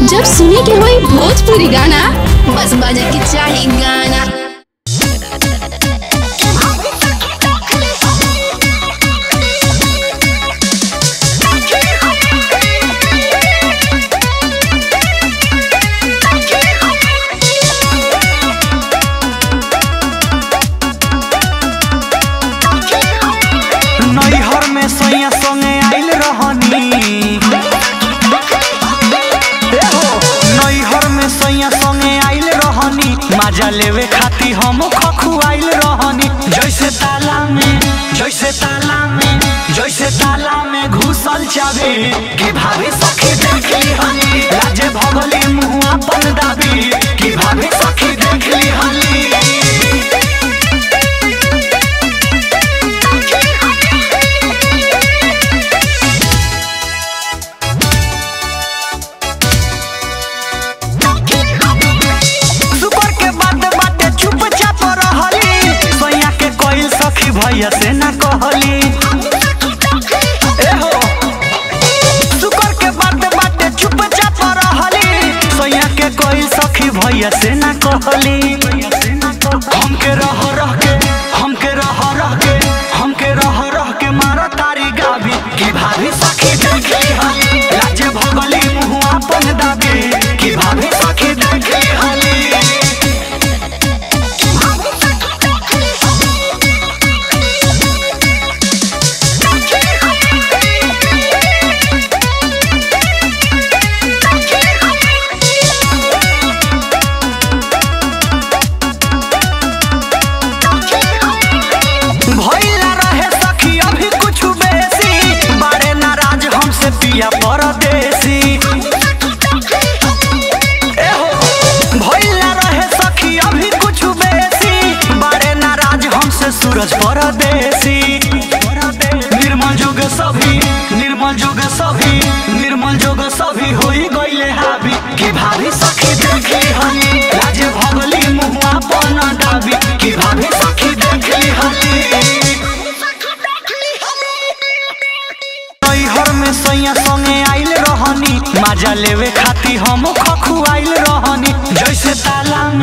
जब सुने के होई भोजपुरी गाना बस बजे के चाही गाना नैहर में सैया संगे आइल रहनी ए हो, नैहर में सैया संगे आइल रहनी माजा लेवे खाती हम खखुआइल रहनी जैसे ताला में जैसे ताला में जैसे ताला में घुसल चाबी कि भाभी सखी देखली हनी लाजे भगली मुँह अपन दाबी कि भाभी सखी देखली हनी सुकर के बात बाटे चुपचाप रहली सैया के कोई सखी भैया से ना कहली ए हो सुकर के बात बाटे चुपचाप रहली सैया के कोई सखी भैया से ना कहली हमके रह रह के हमके रह रह के हमके रह रह के मारा तारी गाभी कि भाभी सखी देखली हली लाजे भगली मुँह अपन दाबी कि भाभी सखी देखली हली भइला रहे सखी अभी कुछ बेसी बड़े नाराज हमसे पिया परदेसी ए हो, भइला रहे सखी अभी कुछ बेसी बड़े नाराज हमसे सूरज परदेसी निर्मल जोग सभी निर्मल जोग सभी निर्मल जोग सभी होई गइले हावी कि भाभी सखी देखली हनी लाजे भगली मुँह अपन दाबी कि भाभी सखी देखली हनी नैहर में सैया संगे आइल रहनी माजा लेवे खाती हम खखुआइल रहनी जैसे ताला